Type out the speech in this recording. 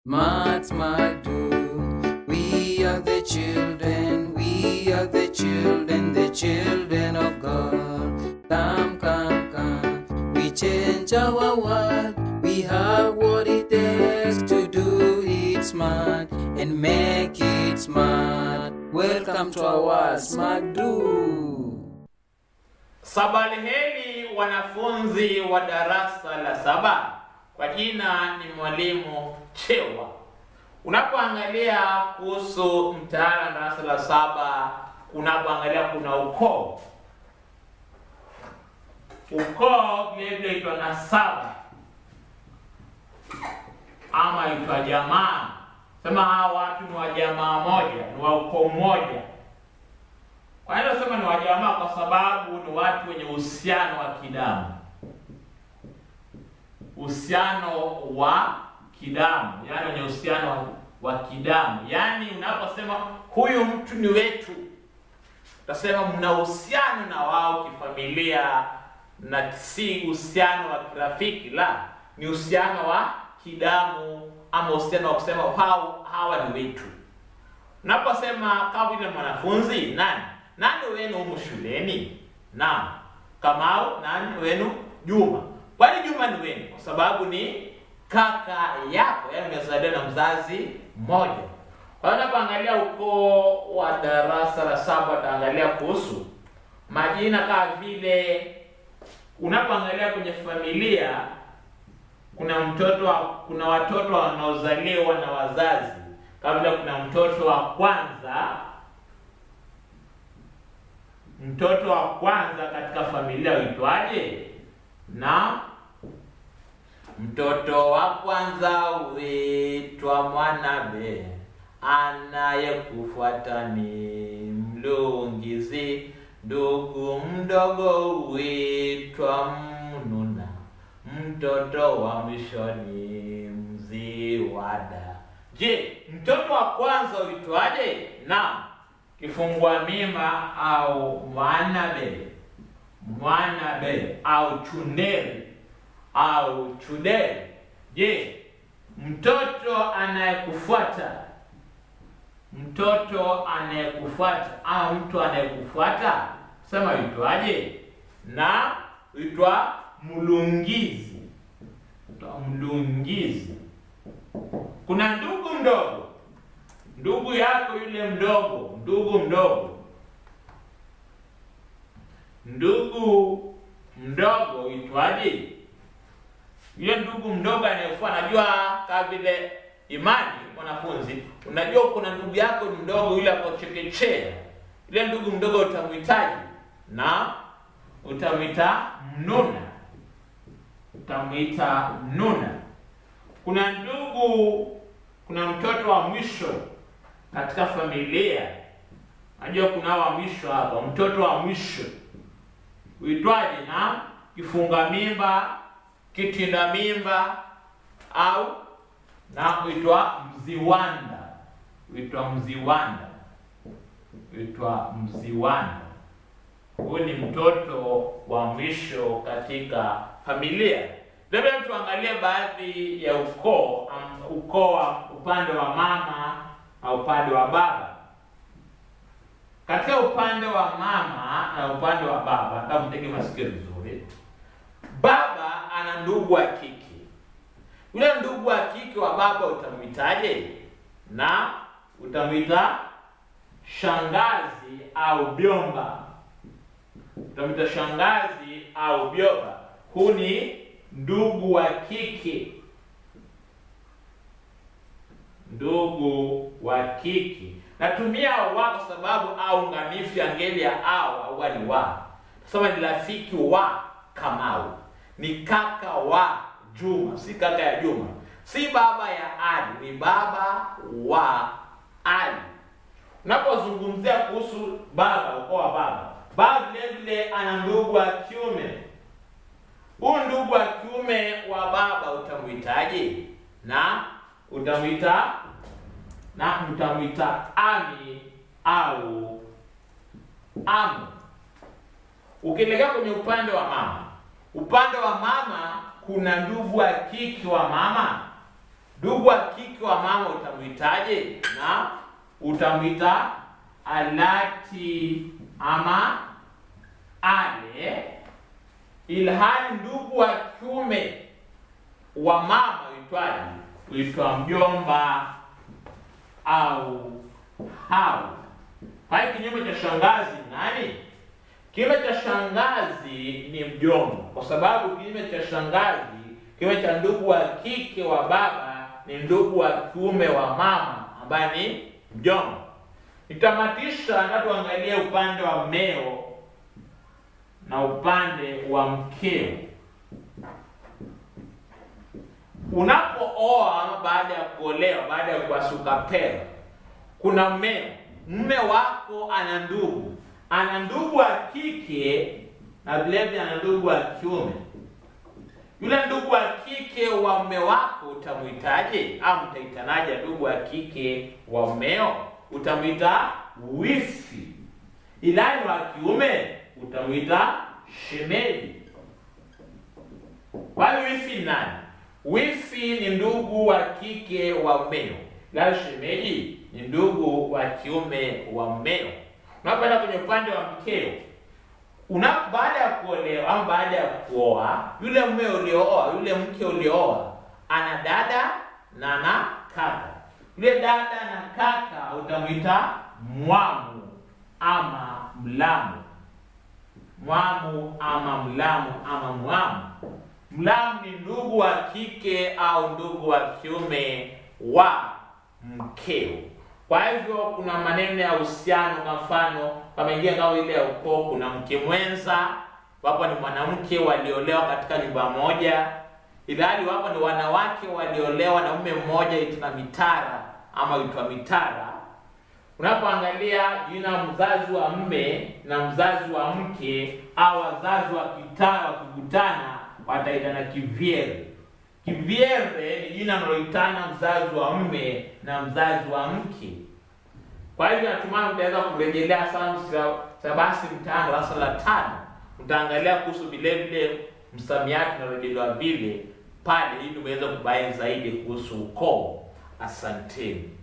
Mad, smart, do. We are the children, we are the children, the children of God. Come, come, come. We change our world. We have what it takes to do it smart and make it smart. Welcome to our Smart Do. Sabali heri wanafunzi wa darasa la saba. Kwa jina ni mwalimu Chewa. Unapoangalia kuhusu mtaala darasa la saba, unapoangalia kuna ukoo. Ukoo vile vile itwa nasaba ama itwa jamaa. Sema hawa watu ni wa jamaa moja, ni wa ukoo mmoja. Kwa hiyo nasema ni wajamaa kwa sababu ni watu wenye uhusiano wa kidamu, uhusiano wa kidamu, yaani wenye uhusiano wa, wa kidamu. Yaani unaposema huyu mtu ni wetu, utasema mna uhusiano na wao kifamilia, na si uhusiano wa kirafiki, la, ni uhusiano wa kidamu ama uhusiano wa kusema hao hawa ni wetu. Unaposema kama vile mwanafunzi nani nani wenu humu shuleni? Naam, Kamau. Nani wenu? Juma. Kwani Juma ni wenu? Kwa sababu ni kaka yako, yaani umezaliwa na mzazi mmoja. Kwa hiyo unapoangalia ukoo wa darasa la saba, utaangalia kuhusu majina kama vile, unapoangalia kwenye familia kuna mtoto wa, kuna watoto wanaozaliwa na wazazi, kama vile kuna mtoto wa kwanza mtoto wa kwanza katika familia uitwaje? Na mtoto wa kwanza huitwa Mwanabe, anayekufuata ni Mlungizi, ndugu mdogo huitwa Mnuna, mtoto wa mwisho ni Mziwada. Je, mtoto wa kwanza uitwaje? Naam, kifungua mimba au mwanabe mwanabe au chunderi au chuderi. Je, mtoto anayekufuata mtoto anayekufuata au mtu anayekufuata sema uitwaje? Na uitwa mlungizi, uitwa mlungizi. Kuna ndugu mdogo ndugu yako yule mdogo, ndugu mdogo, ndugu mdogo itwaje? Yule ndugu mdogo anayefuata, najua kama vile imani, mwanafunzi, unajua kuna ndugu yako mdogo yule ako chekechea, yule ndugu mdogo utamhitaji na utamwita mnuna, utamwita mnuna. Kuna ndugu, kuna mtoto wa mwisho katika familia. Najua kuna wa mwisho hapa, mtoto wa mwisho uitwaje? Na kifunga mimba, kitinda mimba au na uitwa mziwanda, uitwa mziwanda, uitwa mziwanda. Huyu ni mtoto wa mwisho katika familia. Labda tuangalie baadhi ya ukoo, um, ukoo wa upande wa mama na upande wa baba. Katika upande wa mama na upande wa baba, nataka mtege masikio vizuri. Baba ana ndugu wa kike. Yule ndugu wa kike wa baba utamwitaje? Na utamwita shangazi au byomba. Utamwita shangazi au byomba. Huu ni ndugu wa kike ndugu wa kike. Natumia wa kwa sababu au nganifu ya ngeli ya au au ni wa. Sasa ni rafiki wa Kamau, ni kaka wa Juma, si kaka ya Juma, si baba ya Ali, ni baba wa Ali. Unapozungumzia kuhusu baba, ukoo wa baba, baba vile vile ana ndugu wa kiume. Huu ndugu wa kiume wa baba utamwitaje? na utamwita na utamwita ami au amu. Ukielekea kwenye upande wa mama, upande wa mama kuna ndugu wa kike wa mama ndugu wa kike wa mama utamwitaje? Na utamwita alati ama ale, ilhali ndugu wa kiume wa mama uitwaje? Uitwa mjomba au hau. Kwa hiyo kinyume cha shangazi ni nani? Kinyume cha shangazi ni mjomba, kwa sababu kinyume cha shangazi, kinyume cha ndugu wa kike wa baba ni ndugu wa kiume wa mama ambaye ni mjomba. Nitamatisha na tuangalie upande wa mmeo na upande wa mkeo. Unapooa ama baada ya kuolewa, baada ya kuwasuka pera, kuna mmeo. Mme wako ana ndugu, ana ndugu wa kike na vilevile ana ndugu wa kiume. Yule ndugu wa kike wa mme wako utamwitaje au mtaitanaje? Ndugu wa kike wa mmeo utamwita wifi, ilani wa kiume utamwita shemeji. Kwa hiyo wifi ni nani? Wifi ni ndugu wa kike wa mmeo, la shemeji ni ndugu wa kiume wa mmeo. Unapoenda kwenye upande wa mkeo, una baada ya kuolewa au baada ya kuoa, yule mume uliooa, yule mke uliooa ana dada na ana kaka. Yule dada na kaka utamwita mwamu ama mlamu, mwamu ama mlamu ama mwamu. Mlamu ni ndugu wa kike au ndugu wa kiume wa mkeo. Kwa hivyo kuna maneno ya uhusiano, kwa mfano kama ingia ngao ile ya ukoo, kuna mke mwenza, wapo ni mwanamke waliolewa katika nyumba moja, ilhali wapo ni wanawake waliolewa na mume mmoja, itwa mitara ama itwa mitara. Unapoangalia jina mzazi wa mme na mzazi wa mke au wazazi wa kitara wakikutana wataitana kivyere. Kivyere ni jina analoitana mzazi wa mme na mzazi wa mke. Kwa hivyo natumai mtaweza kurejelea sana sabasi mtano darasa la tano, mtaangalia kuhusu vile vile msamiati unarejelewa vile pale, ili uweze kubaini zaidi kuhusu ukoo. Asanteni.